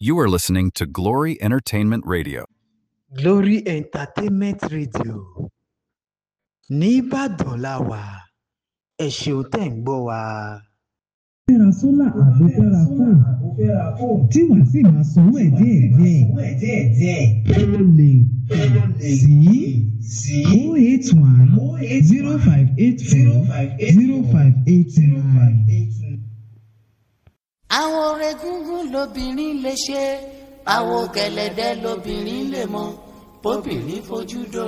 You are listening to Glory Entertainment Radio. Glory Entertainment Radio nìbàdàn la wà ẹ ṣeun tẹ̀ ń gbọ́ wa. fẹ́ra sólà àbò fẹ́ra fóònù tí wàá sì máa sanwó ẹ̀ díẹ̀ díẹ̀. ó lè sí oh eight one zero five eight four zero five eight nine. àwọn orin gúngún lobìnrin lè ṣe àwọn gẹ̀lẹ̀dẹ́ lobìnrin lè mọ bóbìnrin fojú dó